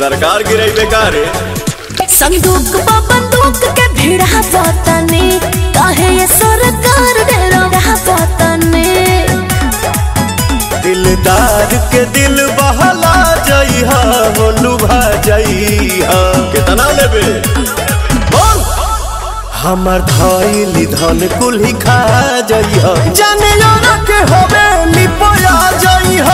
सरकार गिरई बेकार संदूक बा बंदूक के भिड़ा वतने काहे ये सरकार डेरा वतने दिलदार के दिल बहला जइहा हो लुभा जइहा कितना लेबे बोल हमर धइली धन कुल्ही खा जइहा जाने यारा के होवे लिपोया जइहा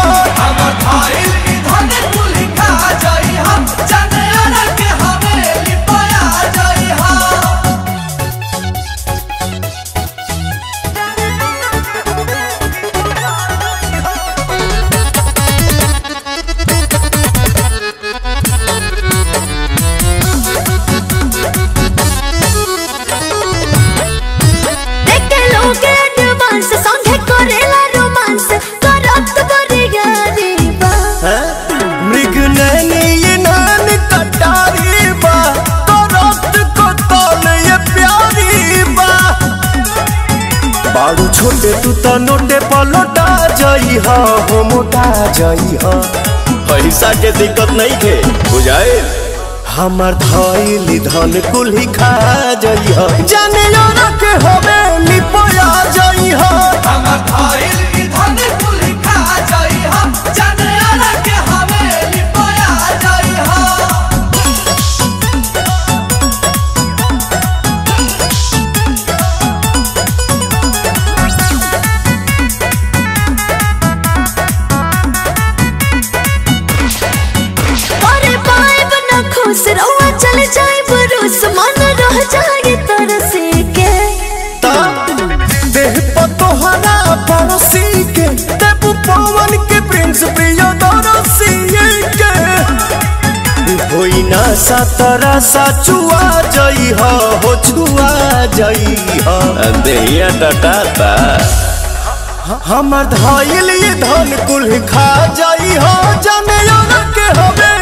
देखे लोग एडवांस संगे करेला रोमांस करत बड़ी गारी बा मृग नैनी ये नान कटारी बा करत को तल ये प्यारी बा बाड़ू छोटे तू त नोटे पलटा जई हा हो मोटा जई हा पैसा के दिक्कत नहीं थे बुझाए हमर धइली धन कुल्ही खा जई हा जाने यारा के होवे लिपोया जई हा अरे पाइब न खुश रहुआ चल जाए बरूस मन रह जाए तरसे के देह पतोहरा पड़ोसी के देबू पवन के प्रिंस प्रिय दरसी के होई ना सातरा साचुआ जई हो हो छुआ जई हो देहिया टटाता हमर धइल ये धन कुल खा जई हो जाने यार के हवे